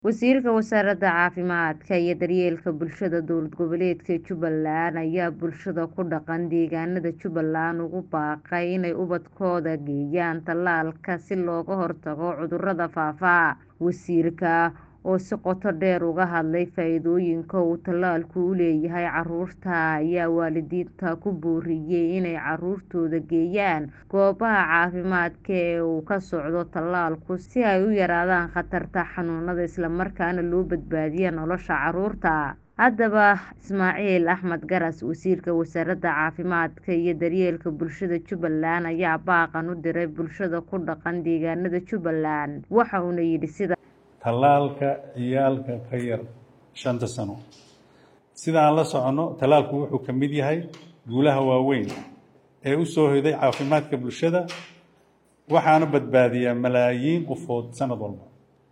Wasiirka Wasaaradda Caafimaadka iyo Daryeelka Bulshada Dowlad Goboleedka Jubbaland ayaa bulshada ku dhaqan deegaanada Jubbaland ugu baaqay inay ubadkooda geeyaan tallaalka si looga hortago cudurrada faafa. Wasiirka oo si qoto dheer uga hadlay faa'iidooyinka uu tallaalku u leeyahay carruurta ayaa waalidiinta ku booriyay inay carruurtooda geeyaan goobaha caafimaadka ee uu ka socdo tallaalku si ay u yaraadaan khatarta xanuunada isla markaana loo badbaadiyo nolosha carruurta. Haddaba Ismaaciil Axmed Garas Wasiirka Wasaaradda Caafimaadka iyo Daryeelka Bulshada Jubbaland ayaa baaqan u diray bulshada ku dhaqan deegaanada Jubbaland waxa uuna yidhi sida tallaalka ciyaalka ka yar shanta sano sida aan la soconno tallaalku wuxuu ka mid yahay guulaha waaweyn ee u soo hoyday caafimaadka bulshada waxaana badbaadiyaa malaayiin qofood sanad walba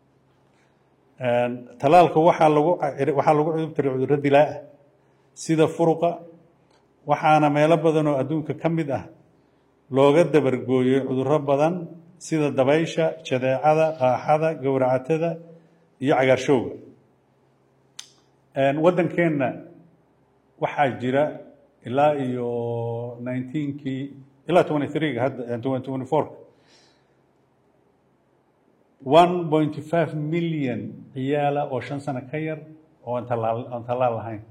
tallaalka waxaa lagu waxaa lagu cudubtiray cudurro dilaa ah sida furuqa waxaana meelo badan oo adduunka ka mid ah looga dabargooyay cudurro badan sida dabaysha jadeecada qaaxada gowracatada iyo cagaarshowga waddankeenna waxaa jira ilaa iyo nineteenkii ilaa twenty threega hadda twenty fourka one point five million ciyaala oo shan sano ka yar oo aan tallaal aan tallaal lahayn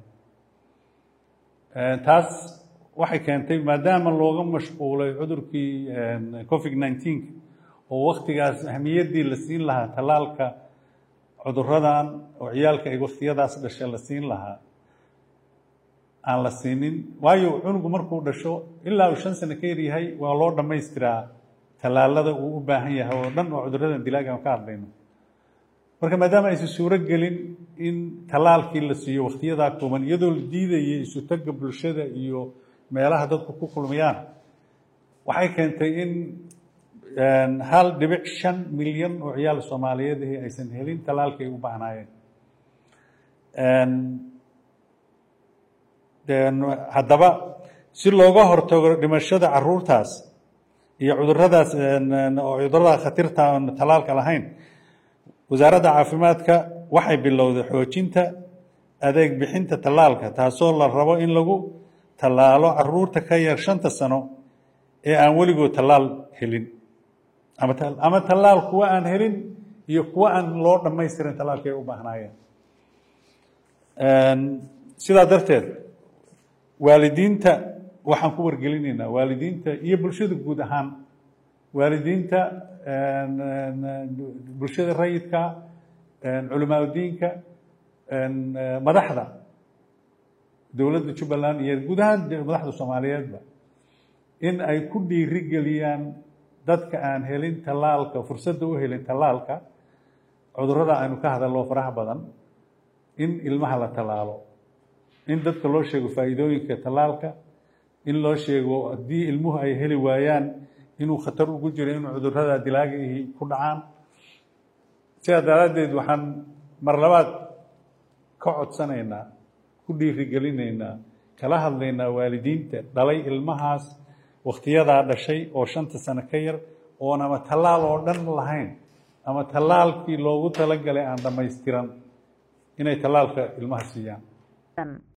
taas waxay keentay maadaama looga mashquulay cudurkii covid nineteenka oo waktigaas ahmiyaddii la siin lahaa tallaalka cuduradan oo ciyaalka ay waktiyadaas dhashay la siin lahaa aan la siinin waayo cunugu markuu dhasho ilaa uu shan sano ka yar yahay waa loo dhammaystiraa tallaalada uu u baahan yahay oo dhan oo cuduradan dilaaga aan ka hadlayno marka maadaama aysan suuro gelin in tallaalkii la siiyo waktiyadaa kooban iyadoo la diidayay isu tagga bulshada iyo meelaha dadku ku kulmayaan waxay keentay in hal dhibic shan milyan oo ciyaal soomaaliyeed ahi aysan helin tallaalkii ay u baahnaayeen haddaba si looga hortago dhimashada caruurtaas iyo cuduradaas oo cudurada khatirta oon tallaalka lahayn wasaaradda caafimaadka waxay bilowday xoojinta adeeg bixinta tallaalka taasoo la rabo in lagu tallaalo caruurta ka yar shanta sano ee aan weligood tallaal helin ama tallaal kuwa aan helin iyo kuwa aan loo dhammaystirin tallaalka ay u baahnaayeen sidaa darteed waalidiinta waxaan ku wargelinaynaa waalidiinta iyo bulshada guud ahaan waalidiinta bulshada rayidka culimaa udiinka madaxda dowladda jubbaland iyo guud ahaan madaxda soomaaliyeedba in ay ku dhiiri geliyaan dadka aan helin tallaalka fursadda u helin tallaalka cudurrada aynu ka hadallo faraha badan in ilmaha la tallaalo in dadka loo sheego faa'iidooyinka tallaalka in loo sheego haddii ilmuhu ay heli waayaan inuu khatar ugu jiro inuu cudurrada dilaagaihi ku dhacaan sidaa daraaddeed waxaan mar labaad ka codsanaynaa ku dhiirigelinaynaa kala hadlaynaa waalidiinta dhalay ilmahaas wakhtiyadaa dhashay oo shanta sano ka yar oon ama tallaal oo dhan lahayn ama tallaalkii loogu talagalay aan dhammaystiran inay tallaalka ilmaha siiyaan